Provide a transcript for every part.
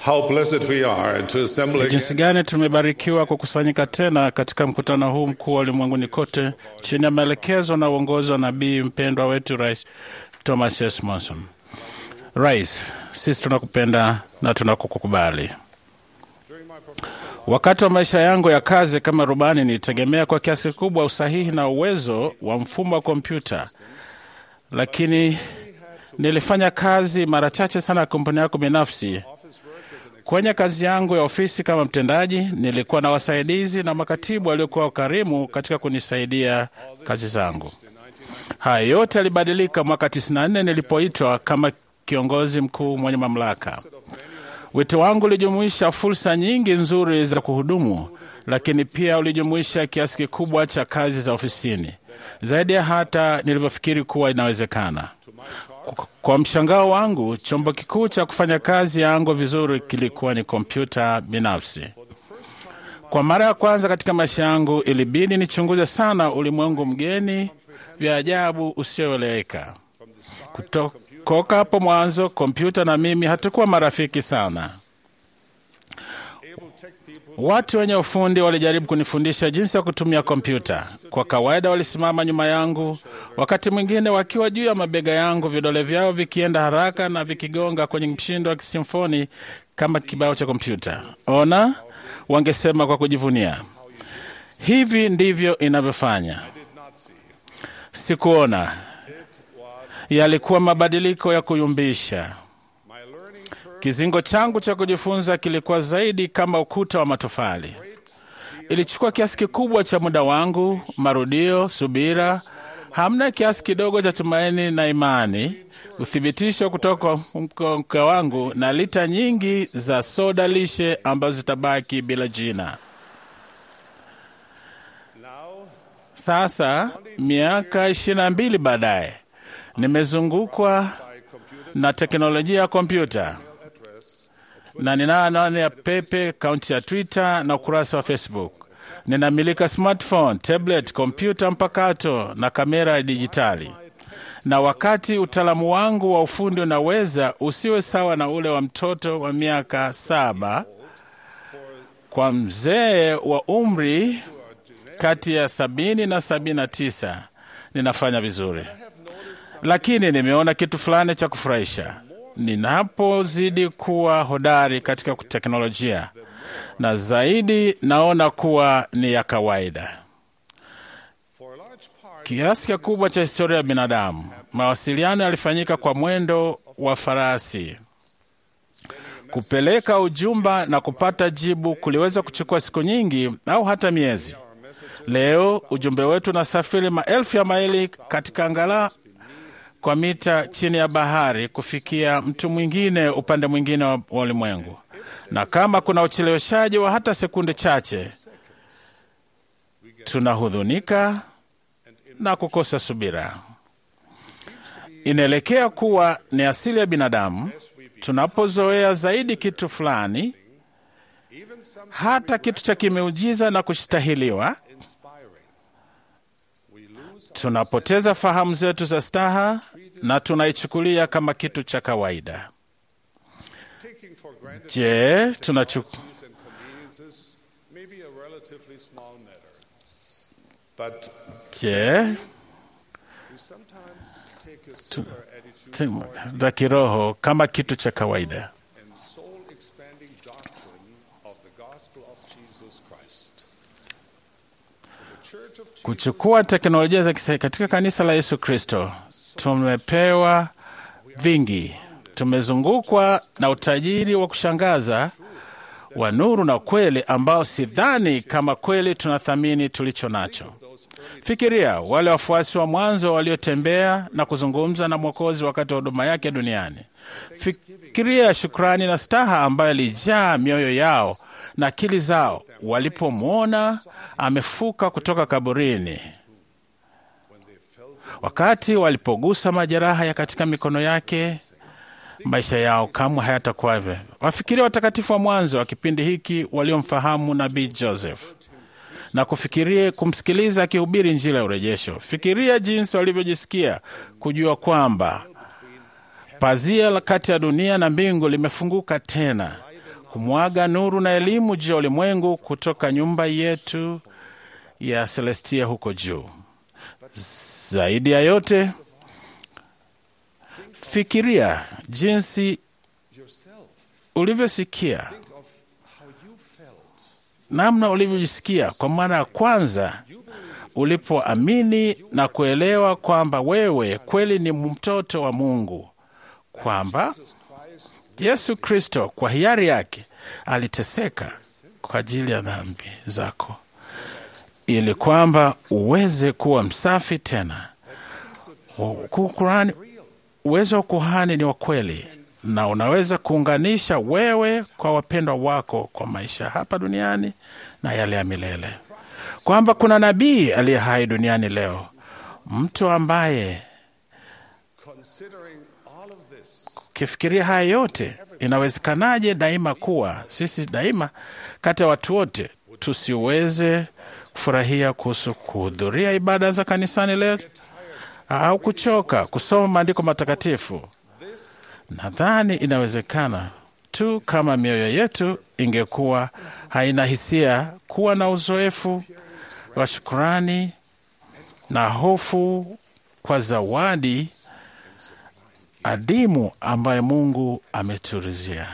How blessed we are to assemble again Jinsi gani tumebarikiwa kukusanyika tena katika mkutano huu mkuu wa ulimwenguni kote chini ya maelekezo na uongozi wa nabii mpendwa wetu Rais Thomas S. Monson. Rais, sisi tunakupenda na tunakukubali. Wakati wa maisha yangu ya kazi kama rubani, nilitegemea kwa kiasi kikubwa usahihi na uwezo wa mfumo wa kompyuta, lakini nilifanya kazi mara chache sana ya kampuni yako binafsi. Kwenye kazi yangu ya ofisi kama mtendaji, nilikuwa na wasaidizi na makatibu waliokuwa wakarimu katika kunisaidia kazi zangu. Haya yote yalibadilika mwaka 94 nilipoitwa kama kiongozi mkuu mwenye mamlaka. Wito wangu ulijumuisha fursa nyingi nzuri za kuhudumu, lakini pia ulijumuisha kiasi kikubwa cha kazi za ofisini, zaidi ya hata nilivyofikiri kuwa inawezekana. Kwa- Kwa mshangao wangu, chombo kikuu cha kufanya kazi yangu vizuri kilikuwa ni kompyuta binafsi. Kwa mara ya kwanza katika maisha yangu, ilibidi nichunguze sana ulimwengu mgeni vya ajabu usioeleweka. Kutoka hapo mwanzo, kompyuta na mimi hatukuwa marafiki sana. Watu wenye ufundi walijaribu kunifundisha jinsi ya kutumia kompyuta. Kwa kawaida walisimama nyuma yangu, wakati mwingine wakiwa juu ya mabega yangu, vidole vyao vikienda haraka na vikigonga kwenye mshindo wa kisimfoni kama kibao cha kompyuta. Ona, wangesema kwa kujivunia, hivi ndivyo inavyofanya. Sikuona, yalikuwa mabadiliko ya kuyumbisha. Kizingo changu cha kujifunza kilikuwa zaidi kama ukuta wa matofali. Ilichukua kiasi kikubwa cha muda wangu, marudio, subira, hamna kiasi kidogo cha tumaini na imani, uthibitisho kutoka kwa mke wangu na lita nyingi za soda lishe ambazo zitabaki bila jina. Sasa miaka ishirini na mbili baadaye nimezungukwa na teknolojia ya kompyuta na ninayo anwani ya pepe, akaunti ya Twitter na ukurasa wa Facebook. Ninamilika smartphone, tablet, kompyuta mpakato na kamera ya dijitali. Na wakati utaalamu wangu wa ufundi unaweza usiwe sawa na ule wa mtoto wa miaka saba, kwa mzee wa umri kati ya sabini na sabini na tisa ninafanya vizuri, lakini nimeona kitu fulani cha kufurahisha ninapozidi kuwa hodari katika teknolojia, na zaidi naona kuwa ni ya kawaida. Kiasi kikubwa cha historia ya binadamu, mawasiliano yalifanyika kwa mwendo wa farasi. Kupeleka ujumba na kupata jibu kuliweza kuchukua siku nyingi au hata miezi. Leo ujumbe wetu unasafiri maelfu ya maili katika angala kwa mita chini ya bahari kufikia mtu mwingine upande mwingine wa ulimwengu, na kama kuna ucheleweshaji wa hata sekunde chache, tunahudhunika na kukosa subira. Inaelekea kuwa ni asili ya binadamu, tunapozoea zaidi kitu fulani, hata kitu cha kimeujiza na kustahiliwa, tunapoteza fahamu zetu za staha na tunaichukulia kama kitu cha kawaida. Je, tunachu... Je, tu... tu- za kiroho kama kitu cha kawaida. Kuchukua teknolojia za kisasa katika kanisa la Yesu Kristo, tumepewa vingi. Tumezungukwa na utajiri wa kushangaza wa nuru na kweli ambao sidhani kama kweli tunathamini tulicho nacho. Fikiria wale wafuasi wa mwanzo waliotembea na kuzungumza na Mwokozi wakati wa huduma yake duniani. Fikiria shukrani na staha ambayo ilijaa mioyo yao na akili zao walipomwona amefuka kutoka kaburini, wakati walipogusa majeraha ya katika mikono yake. Maisha yao kamwe hayatakuwa hivyo. Wafikiria watakatifu wa mwanzo wa kipindi hiki waliomfahamu nabii Joseph na kufikiria kumsikiliza akihubiri Injili ya urejesho. Fikiria jinsi walivyojisikia kujua kwamba pazia la kati ya dunia na mbingu limefunguka tena, kumwaga nuru na elimu juu ya ulimwengu kutoka nyumba yetu ya Celestia huko juu. Zaidi ya yote, fikiria jinsi ulivyosikia, namna ulivyojisikia kwa mara ya kwanza ulipoamini na kuelewa kwamba wewe kweli ni mtoto wa Mungu, kwamba Yesu Kristo kwa hiari yake aliteseka kwa ajili ya dhambi zako ili kwamba uweze kuwa msafi tena. Kurani, uwezo wa kuhani ni wa kweli na unaweza kuunganisha wewe kwa wapendwa wako kwa maisha hapa duniani na yale ya milele, kwamba kuna nabii aliye hai duniani leo, mtu ambaye ukifikiria haya yote, inawezekanaje daima kuwa sisi daima kati ya watu wote tusiweze kufurahia kuhusu kuhudhuria ibada za kanisani leo au kuchoka kusoma maandiko matakatifu? Nadhani inawezekana tu kama mioyo yetu ingekuwa haina hisia, kuwa na uzoefu wa shukurani na hofu kwa zawadi adimu ambaye Mungu ameturizia.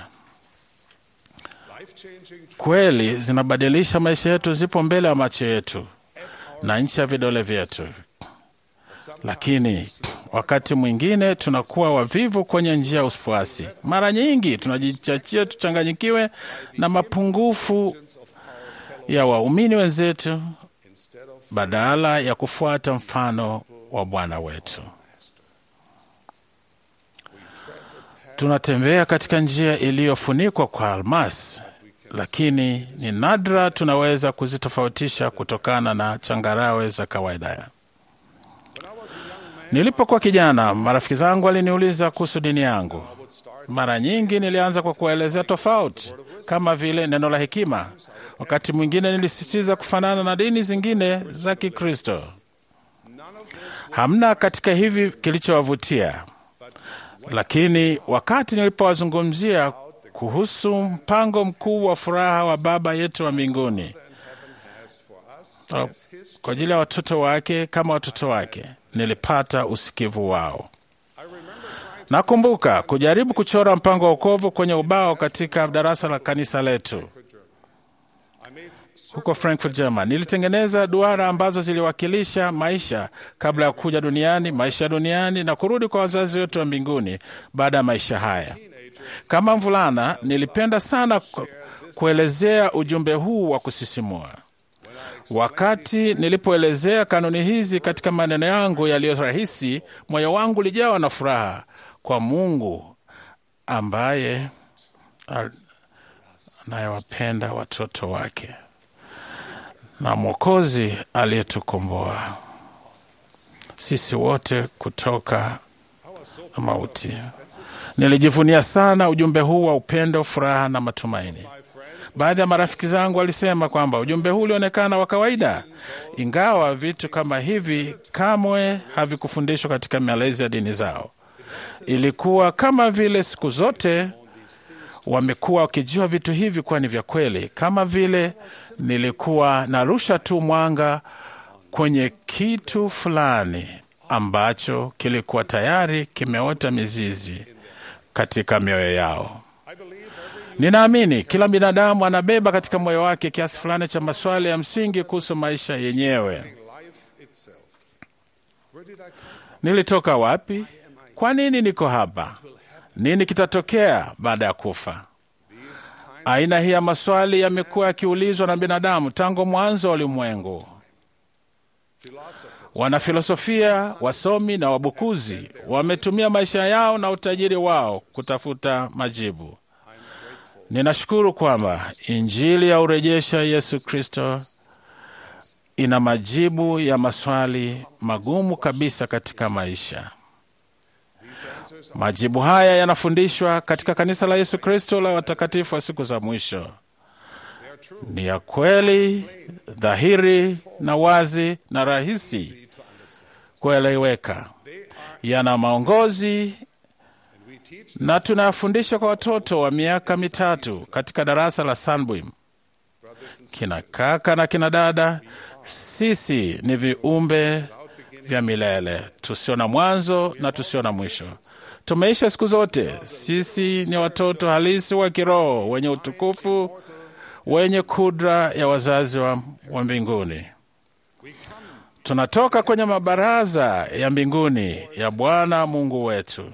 Kweli zinabadilisha maisha yetu, zipo mbele ya macho yetu na nchi ya vidole vyetu, lakini wakati mwingine tunakuwa wavivu kwenye njia ya ufuasi. Mara nyingi tunajichachia tuchanganyikiwe na mapungufu ya waumini wenzetu badala ya kufuata mfano wa Bwana wetu. Tunatembea katika njia iliyofunikwa kwa almasi, lakini ni nadra tunaweza kuzitofautisha kutokana na changarawe za kawaida. Nilipokuwa kijana, marafiki zangu waliniuliza kuhusu dini yangu. Mara nyingi nilianza kwa kuwaelezea tofauti, kama vile neno la hekima. Wakati mwingine nilisisitiza kufanana na dini zingine za Kikristo. Hamna katika hivi kilichowavutia, lakini wakati nilipowazungumzia kuhusu mpango mkuu wa furaha wa Baba yetu wa mbinguni kwa ajili ya watoto wake kama watoto wake, nilipata usikivu wao. Nakumbuka kujaribu kuchora mpango wa wokovu kwenye ubao katika darasa la kanisa letu huko Frankfurt, German. Nilitengeneza duara ambazo ziliwakilisha maisha kabla ya kuja duniani, maisha duniani na kurudi kwa wazazi wetu wa mbinguni baada ya maisha haya. Kama mvulana, nilipenda sana kuelezea ujumbe huu wa kusisimua. Wakati nilipoelezea kanuni hizi katika maneno yangu yaliyo rahisi, moyo wangu ulijawa na furaha kwa Mungu ambaye anayewapenda watoto wake na Mwokozi aliyetukomboa sisi wote kutoka mauti. Nilijivunia sana ujumbe huu wa upendo, furaha na matumaini. Baadhi ya marafiki zangu walisema kwamba ujumbe huu ulionekana wa kawaida, ingawa vitu kama hivi kamwe havikufundishwa katika malezi ya dini zao. Ilikuwa kama vile siku zote wamekuwa wakijua vitu hivi kuwa ni vya kweli, kama vile nilikuwa narusha tu mwanga kwenye kitu fulani ambacho kilikuwa tayari kimeota mizizi katika mioyo yao. Ninaamini kila binadamu anabeba katika moyo wake kiasi fulani cha maswali ya msingi kuhusu maisha yenyewe. Nilitoka wapi? Kwa nini niko hapa? Nini kitatokea baada ya kufa? Aina hii ya maswali yamekuwa yakiulizwa na binadamu tangu mwanzo wa ulimwengu. Wanafilosofia, wasomi na wabukuzi wametumia maisha yao na utajiri wao kutafuta majibu. Ninashukuru kwamba Injili ya urejesha Yesu Kristo ina majibu ya maswali magumu kabisa katika maisha. Majibu haya yanafundishwa katika kanisa la Yesu Kristo la watakatifu wa siku za mwisho. Ni ya kweli, dhahiri na wazi na rahisi kueleweka. Yana maongozi na tunayafundisha kwa watoto wa miaka mitatu katika darasa la Sunbeam. Kina kaka na kina dada, sisi ni viumbe vya milele tusio na mwanzo na tusio na mwisho. Tumeisha siku zote. Sisi ni watoto halisi wa kiroho wenye utukufu, wenye kudra ya wazazi wa, wa mbinguni. Tunatoka kwenye mabaraza ya mbinguni ya Bwana Mungu wetu.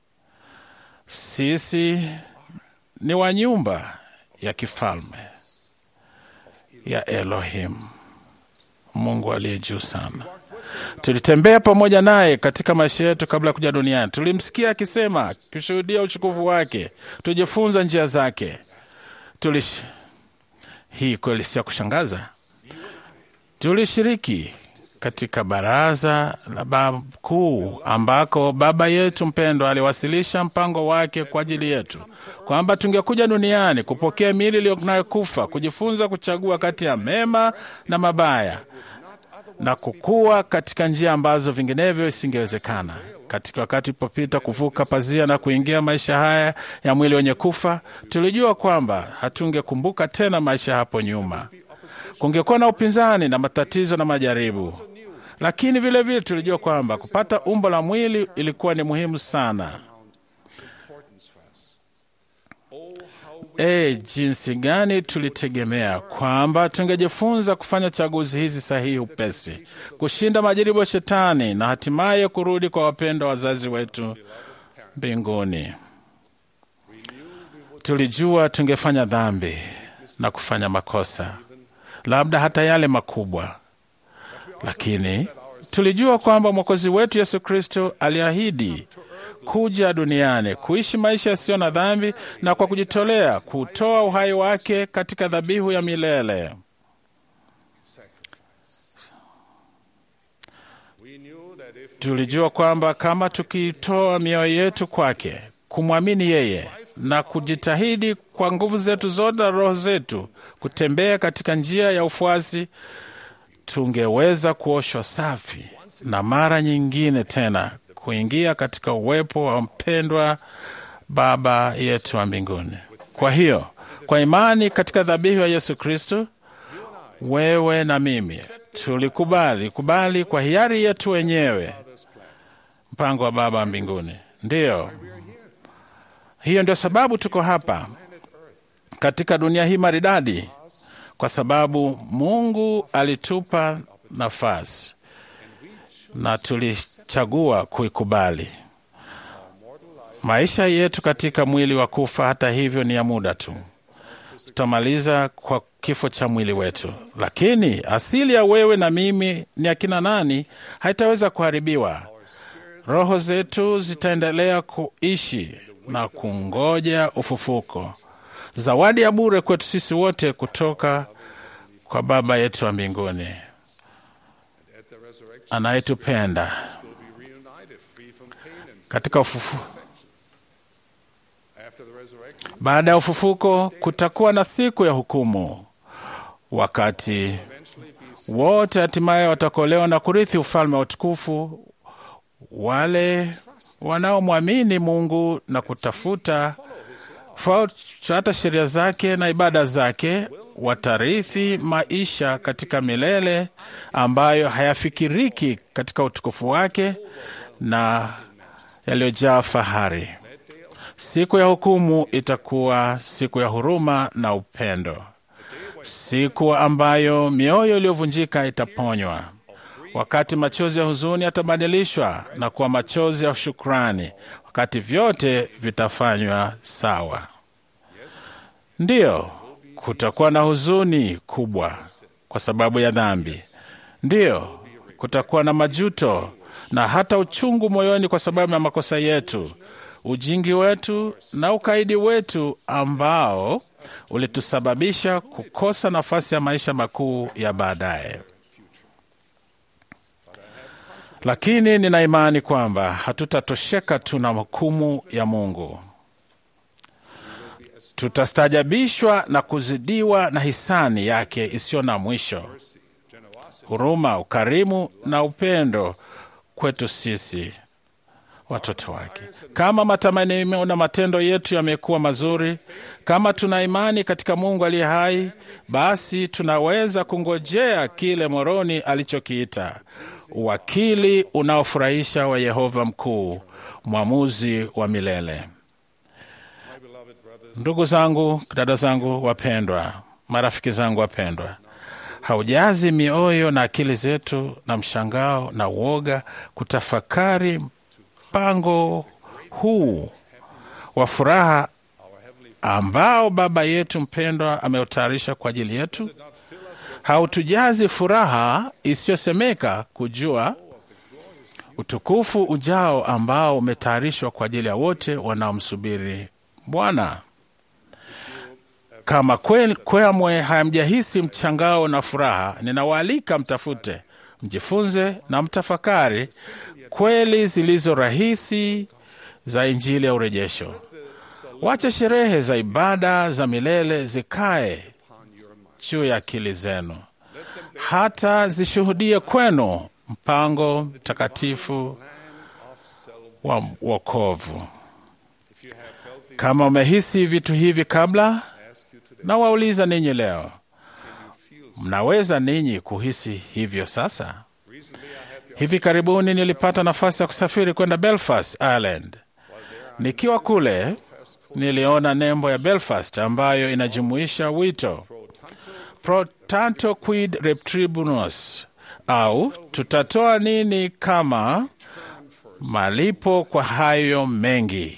Sisi ni wa nyumba ya kifalme ya Elohim, Mungu aliye juu sana. Tulitembea pamoja naye katika maisha yetu kabla ya kuja duniani. Tulimsikia akisema, kushuhudia uchukufu wake, tujifunza njia zake. Tulish... hii kweli si ya kushangaza. Tulishiriki katika baraza la baba kuu ambako baba yetu mpendwa aliwasilisha mpango wake kwa ajili yetu, kwamba tungekuja duniani kupokea miili iliyokufa, kujifunza kuchagua kati ya mema na mabaya na kukua katika njia ambazo vinginevyo isingewezekana. Katika wakati ulipopita kuvuka pazia na kuingia maisha haya ya mwili wenye kufa, tulijua kwamba hatungekumbuka tena maisha hapo nyuma. Kungekuwa na upinzani na matatizo na majaribu, lakini vilevile vile tulijua kwamba kupata umbo la mwili ilikuwa ni muhimu sana. E, jinsi gani tulitegemea kwamba tungejifunza kufanya chaguzi hizi sahihi upesi, kushinda majaribu ya Shetani na hatimaye kurudi kwa wapendwa wazazi wetu mbinguni. Tulijua tungefanya dhambi na kufanya makosa, labda hata yale makubwa, lakini tulijua kwamba Mwokozi wetu Yesu Kristo aliahidi kuja duniani kuishi maisha yasiyo na dhambi na kwa kujitolea kutoa uhai wake katika dhabihu ya milele. Tulijua kwamba kama tukitoa mioyo yetu kwake, kumwamini yeye na kujitahidi kwa nguvu zetu zote na roho zetu kutembea katika njia ya ufuasi, tungeweza kuoshwa safi na mara nyingine tena kuingia katika uwepo wa mpendwa Baba yetu wa mbinguni. Kwa hiyo, kwa imani katika dhabihu ya Yesu Kristo, wewe na mimi tulikubali kubali kwa hiari yetu wenyewe mpango wa Baba wa mbinguni. Ndiyo, hiyo ndio sababu tuko hapa katika dunia hii maridadi, kwa sababu Mungu alitupa nafasi na tulichagua kuikubali. Maisha yetu katika mwili wa kufa, hata hivyo, ni ya muda tu. Tutamaliza kwa kifo cha mwili wetu, lakini asili ya wewe na mimi ni akina nani haitaweza kuharibiwa. Roho zetu zitaendelea kuishi na kungoja ufufuko, zawadi ya bure kwetu sisi wote kutoka kwa Baba yetu wa mbinguni anayetupenda katika ufufu. Baada ya ufufuko kutakuwa na siku ya hukumu, wakati wote hatimaye watakolewa na kurithi ufalme wa utukufu. Wale wanaomwamini Mungu na kutafuta fuata sheria zake na ibada zake watarithi maisha katika milele ambayo hayafikiriki katika utukufu wake na yaliyojaa fahari. Siku ya hukumu itakuwa siku ya huruma na upendo, siku ambayo mioyo iliyovunjika itaponywa, wakati machozi ya huzuni yatabadilishwa na kuwa machozi ya shukrani, wakati vyote vitafanywa sawa. Ndiyo, kutakuwa na huzuni kubwa kwa sababu ya dhambi. Ndiyo, kutakuwa na majuto na hata uchungu moyoni kwa sababu ya makosa yetu, ujingi wetu na ukaidi wetu ambao ulitusababisha kukosa nafasi ya maisha makuu ya baadaye. Lakini nina imani kwamba hatutatosheka tu na hukumu ya Mungu. Tutastajabishwa na kuzidiwa na hisani yake isiyo na mwisho, huruma, ukarimu na upendo kwetu sisi. watoto wake. Kama matamanio na matendo yetu yamekuwa mazuri, kama tuna imani katika Mungu aliye hai, basi tunaweza kungojea kile Moroni alichokiita uwakili unaofurahisha wa Yehova mkuu, mwamuzi wa milele. Ndugu zangu, dada zangu wapendwa, marafiki zangu wapendwa, haujazi mioyo na akili zetu na mshangao na uoga kutafakari mpango huu wa furaha ambao Baba yetu mpendwa ameutayarisha kwa ajili yetu? Hautujazi furaha isiyosemeka kujua utukufu ujao ambao umetayarishwa kwa ajili ya wote wanaomsubiri Bwana. Kama kwe- kwamwe hamjahisi mchangao na furaha, ninawaalika mtafute, mjifunze na mtafakari kweli zilizo rahisi za Injili ya urejesho. Wacha sherehe za ibada za milele zikae juu ya akili zenu, hata zishuhudie kwenu mpango mtakatifu wa wokovu. Kama umehisi vitu hivi kabla, na wauliza ninyi leo, mnaweza ninyi kuhisi hivyo sasa? Hivi karibuni nilipata nafasi ya kusafiri kwenda Belfast, Ireland. Nikiwa kule, niliona nembo ya Belfast ambayo inajumuisha wito pro tanto quid retribumus, au tutatoa nini kama malipo kwa hayo mengi.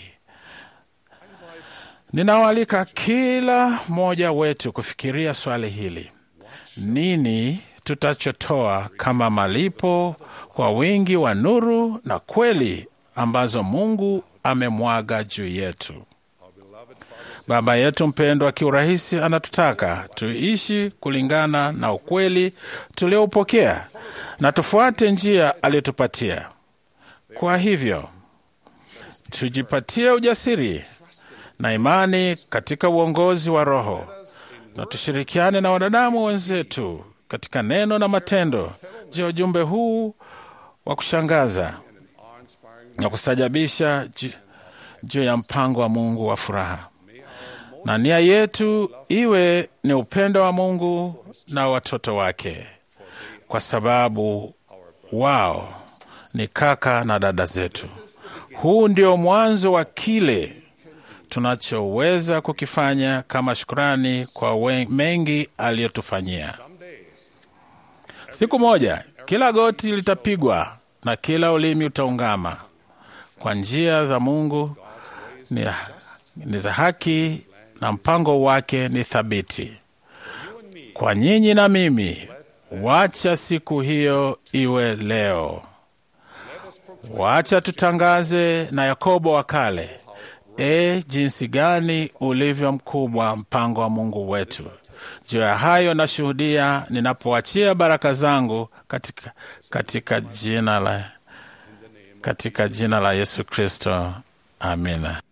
Ninawaalika kila mmoja wetu kufikiria swali hili: nini tutachotoa kama malipo kwa wingi wa nuru na kweli ambazo Mungu amemwaga juu yetu? Baba yetu mpendwa, kiurahisi anatutaka tuishi kulingana na ukweli tulioupokea na tufuate njia aliyotupatia. Kwa hivyo tujipatie ujasiri na imani katika uongozi wa Roho na tushirikiane na wanadamu wenzetu katika neno na matendo juu ya ujumbe huu wa kushangaza na kustajabisha ju- juu ya mpango wa Mungu wa furaha, na nia yetu iwe ni upendo wa Mungu na watoto wake, kwa sababu wao ni kaka na dada zetu. Huu ndio mwanzo wa kile tunachoweza kukifanya kama shukrani kwa we- mengi aliyotufanyia. Siku moja kila goti litapigwa na kila ulimi utaungama kwa njia za Mungu ni, ni za haki na mpango wake ni thabiti. Kwa nyinyi na mimi, wacha siku hiyo iwe leo. Wacha tutangaze na Yakobo wa kale, e, jinsi gani ulivyo mkubwa mpango wa Mungu wetu. Juu ya hayo nashuhudia ninapoachia baraka zangu katika, katika jina la katika jina la Yesu Kristo, amina.